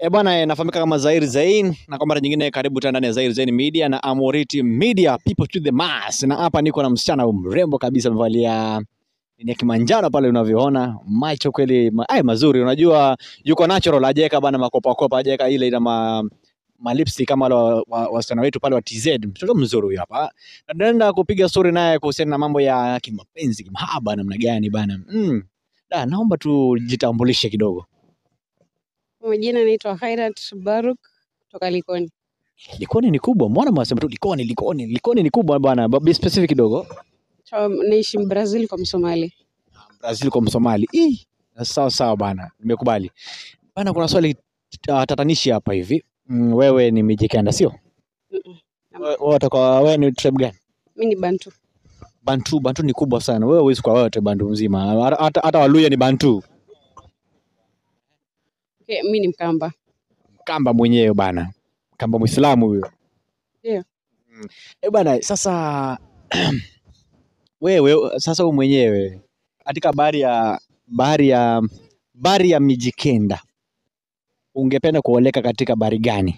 E bwana, eh, nafahamika kama Zair Zain na kwa mara nyingine karibu tena ndani ya Zair Zain Media na Amoriti Media, people to the mass. Na hapa niko na msichana mrembo kabisa, amevalia ni ya kimanjano pale unavyoona, macho kweli ma, ay, mazuri. Unajua yuko natural, hajaweka bana makopa kopa, hajaweka ile ina ma malipsi kama wale wa- wa- wasichana wetu pale wa TZ. Mtoto mzuri huyu hapa. Na Tunaenda kupiga story naye kuhusiana na mambo ya kimapenzi, kimahaba namna gani bana. Mm. Da, naomba tujitambulishe kidogo. Kwa majina naitwa Khairat Baruk kutoka Likoni. Likoni ni kubwa, mbona mwasema tu Likoni, Likoni, Likoni ni kubwa bwana. Ba- Be specific kidogo. Cha- Naishi Brazil kwa Msomali. Brazil kwa Msomali. Ih, sawa sawa bana, nimekubali bana. Kuna swali uh, tatanishi hapa hivi. Mm, wewe ni Mijikenda sio? Mm-mm. We- Wewe utakuwa wewe ni tribe gani? Mi ni Bantu. Bantu, Bantu ni kubwa sana. Wewe huwezi kwa wote Bantu mzima. Hata- Hata hata Waluya ni Bantu. Okay, mi ni Mkamba. Kamba mwenyewe bana. Kamba Muislamu huyo. Ndio. Mm. Eh bana, sasa wewe sasa wewe mwenyewe katika bahari ya bahari ya bahari ya Mijikenda ungependa kuoleka katika bahari gani?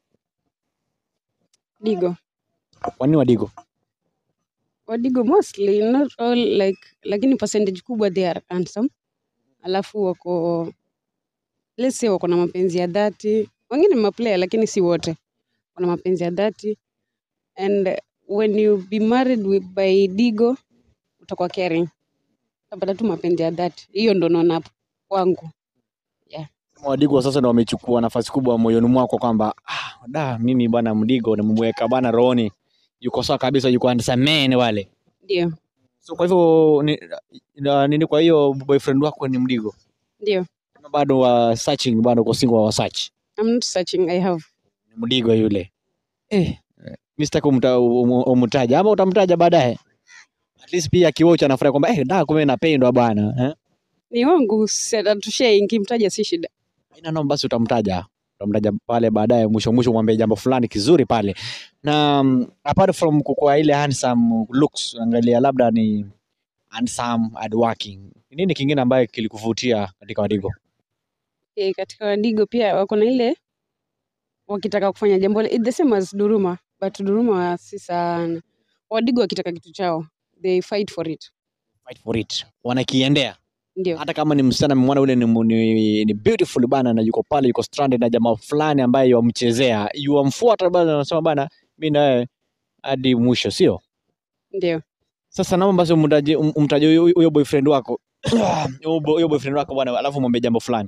Digo. Kwa nini Wadigo? Wadigo mostly not all like lakini percentage kubwa they are handsome. Alafu wako let's say wako na mapenzi ya dhati. Wengine ni maplayer lakini si wote. Wana mapenzi ya dhati. And when you be married with by Digo utakuwa caring. Utapata tu mapenzi ya dhati. Hiyo ndo naona hapo kwangu. Wadigo sasa ndio wamechukua nafasi kubwa moyoni mwako kwamba ah, da mimi bwana Mdigo nimemweka bwana rohoni, yuko sawa kabisa, yuko handsome wale. Ndio. So kwa hivyo ni, na- nini, kwa hiyo boyfriend wako ni Mdigo Ndio. Ama bado wa searching, bado uko single wa search? I'm not searching. I have. Ni Mdigo yule eh, mimi sitaki umta- umu- umtaja ama utamtaja baadaye, at least pia kiwocha anafurahi kwamba eh, da kumbe napendwa bwana eh? Ni wangu atushee, nikimtaja si shida. Haina noma, basi utamtaja utamtaja pale baadaye, mwisho mwisho mwambie jambo fulani kizuri pale. Na um, apart from kukua ile handsome looks, angalia labda ni handsome hard working, Ni nini kingine ambaye kilikuvutia katika Wadigo? E, katika Wadigo pia wako na ile wakitaka kufanya jambo le- it's the same as Duruma but Duruma si sana. Wadigo wakitaka kitu chao they fight for it. Fight for it, wanakiendea Ndio. hata kama ni msichana mwana ule ni, ni, ni beautiful bana, na yuko pale yuko stranded na jamaa fulani ambaye yamchezea, yuamfuata bana, anasema bana, mimi na wewe hadi mwisho, sio? Ndio. Sasa naomba basi umtaje um- umtaje huyo huyo boyfriend wako huyo bo- huyo boyfriend wako bwana, alafu mwambie jambo fulani.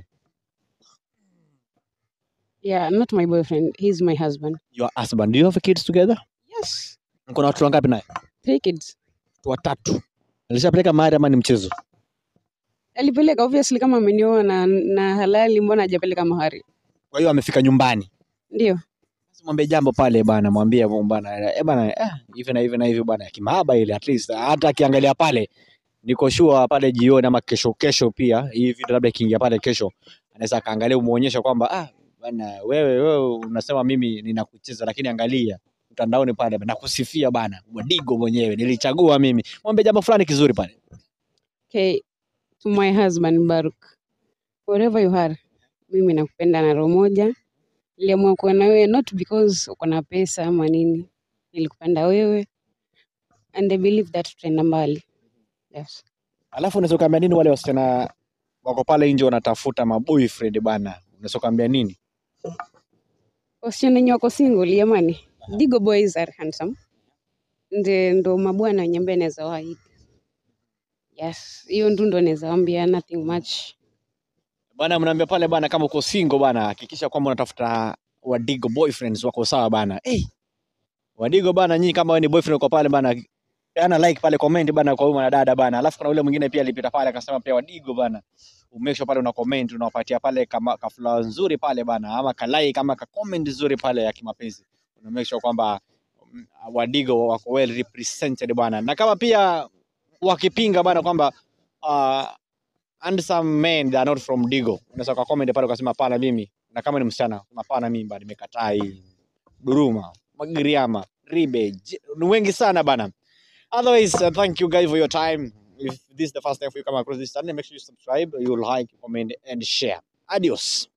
Yeah, not my boyfriend. He's my husband. Your husband, do you have kids together? Yes. Mko na watoto wangapi naye? Three kids. Watu watatu. Alishapeleka mahari ama ni mchezo? Alipeleka obviously kama amenioa na, na halali mbona hajapeleka mahari? Kwa hiyo amefika nyumbani. Ndio. Basi mwambie jambo pale bana, mwambie bana, eh bana, eh, hivi na hivi na hivi bana, kimahaba ile at least hata akiangalia pale niko sure pale jioni ama kesho kesho pia hii video labda ikiingia pale kesho anaweza akaangalia umuonyesha kwamba ah bana wewe wewe unasema mimi ninakucheza lakini angalia mtandaoni pale nakusifia bana Wadigo mwenyewe nilichagua mimi mwambie jambo fulani kizuri pale Okay. To my husband Baruk. Wherever you are, mimi nakupenda na roho moja. Niliamua kuwa na wewe not because uko na pesa ama nini. Nilikupenda wewe and I believe that tutaenda mbali. Yes. alafu unaweza ukaambia nini wale wasichana wako pale nje wanatafuta maboyfriend bana unaweza ukaambia nini Wasichana wenye wako single jamani. Digo boys are handsome. Nde ndo mabwana wenye ambaye naweza waahidi. Yes, hiyo ndu ndo naweza waambia nothing much. bana mnaambia pale bana kama uko single bana hakikisha kwamba unatafuta wadigo boyfriends wako sawa bana hey, wadigo bana nyinyi kama wewe ni boyfriend uko pale bana peana like pale comment bana kwa huyu mwanadada bana alafu kuna ule mwingine pia alipita pale akasema pia wadigo bana umake sure pale una comment unawapatia pale kama kafula nzuri pale bana ama ka like kama ka comment nzuri pale ya kimapenzi una make sure kwamba mm, wadigo wako well represented bana na kama pia wakipinga bana kwamba uh, handsome men they are not from Digo. Unaweza kwa comment pale ukasema hapana mimi na kama ni msichana sema hapana mimi bado nimekataa hii. Duruma, Magiriama, Ribe, J- ni wengi sana bana. Otherwise, uh, thank you guys for your time. If this is the first time you come across this channel, make sure you subscribe, you like, comment and share. Adios.